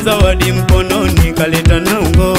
zawadi mkononi kaleta na ungo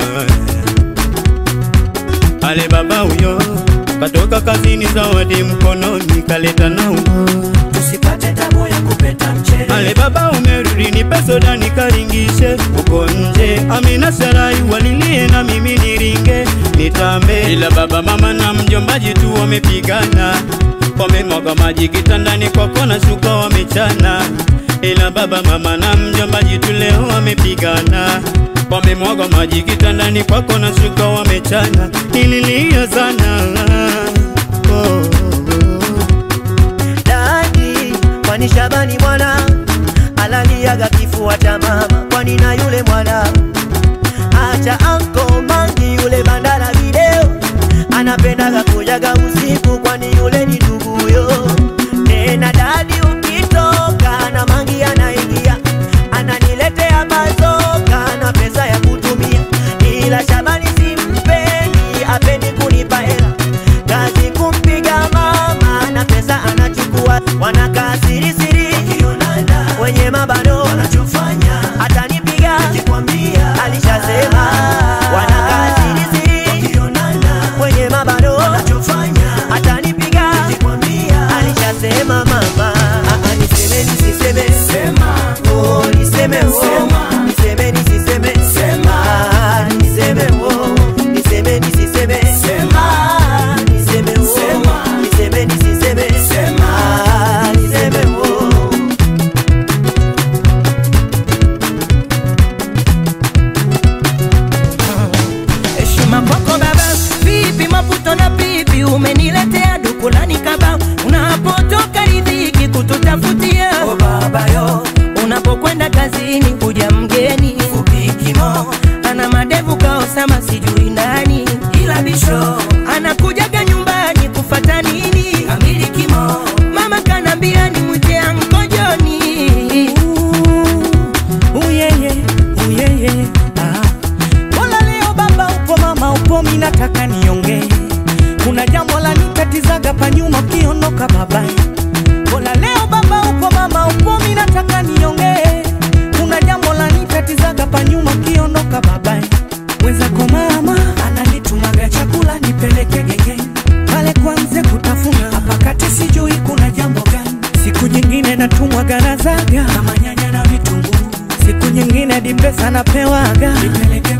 ale baba huyo katoka kazini zawadi mkononi kaleta na ungo tusipate tabu ya kupeta mchele ale baba umerudi nipe soda nikaringishe uko nje amina sarai walilie na mimi niringe nitambe ila baba mama na mjombaji tu wamepigana wamemwaga maji kitandani kwako na shuka wamechana ila baba mama na mjombaji tu leo wamepigana wamemwaga maji kitandani kwako na shuka wamechana nililia sana oh, oh, oh. dadi kwani Shabani mwana alaliaga kifua cha mama, kwani na yule mwana acha anko mangi yule bandala video anapendaga kujaga usiku, kwani yule ni nduguyo. Tena dadi ukitoka na mangi anaingia ananiletea bazoka na pesa ya kutumia, ila Shabani simpendi, apendi kunipa hela kazi kumpiga mama na pesa anachukua, wanakaa siri siri wenye mabano wanachofanya, atanipiga alishasema, wanakaa siri siri wenye mabano wanachofanya, atanipiga alishasema mama. Ah, ah, niseme nisiseme oh, niseme oh, niseme nisiseme ah, niseme oh, niseme nisiseme ah, niseme oh, niseme nisiseme ah, niseme oh. heshima kwako baba, vipi maputo na pipi, umeniletea dukulani kaba, unapotoka ridhiki kututafutia Oh baba yo unapokwenda kazini kuja mgeni upikimo ana madevu kaosama sijui nani ila bisho anakujaga nyumbani kufata nini amilikimo mama kanambia ni mwite ankojoni uyeye uyeye ah. Mbona leo baba upo mama upo mi nataka niongee kuna jambo la nikatizaga pa nyuma ukiondoka baba Mbona leo baba upo mama upo mi nataka niongee kuna jambo la nikatizaga pa nyuma ukiondoka baba mwenzako mama ananitumaga chakula nipeleke gengeni pale kwanze kutafuna hapa kati sijui kuna jambo gani siku nyingine natumwaga na zaga kama nyanya na vitunguu siku nyingine dimpesa napewaga nipeleke